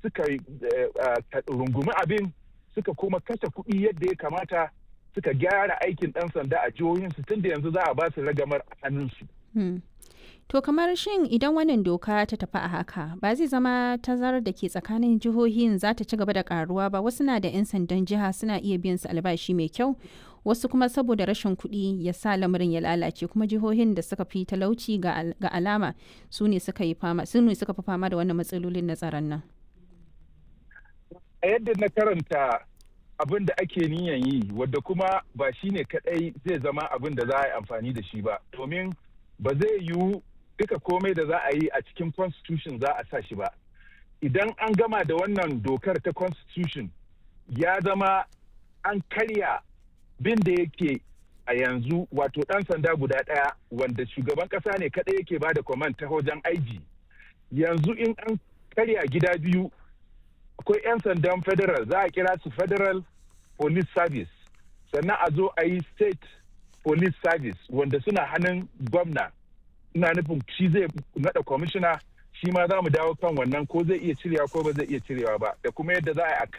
suka rungumi abin suka kuma kashe kuɗi yadda ya kamata suka gyara aikin ɗan sanda a jihohinsu tun da yanzu za a ba su ragamar a hannunsu. To kamar shin idan wannan doka ta tafi a haka ba zai zama tazarar da ke tsakanin jihohin za ta ci gaba da karuwa ba wasu na da 'yan sandan jiha suna iya biyan su albashi mai kyau wasu kuma saboda rashin kuɗi ya sa lamarin ya lalace kuma jihohin da suka fi talauci ga alama su ne suka yi fama su ne suka fi fama da wannan matsalolin na tsaron nan. A yadda na karanta abin da ake niyan yi wadda kuma ba shi ne kadai zai zama abin da za a yi amfani da shi ba domin ba zai yiwu duka komai da za a yi a cikin constitution za a sa shi ba idan an gama da wannan dokar ta constitution ya zama an karya bin da yake a yanzu wato ɗan sanda guda ɗaya wanda shugaban ƙasa ne kaɗai yake ba da command ta wajen aiji yanzu in an karya gida biyu akwai 'yan sandan federal za a kira su federal police service sannan a zo a yi state police service wanda suna hannun gwamna ina nufin shi zai nada kwamishina shi ma za mu dawo kan wannan ko zai iya cirewa ko ba zai iya cirewa ba da kuma yadda za a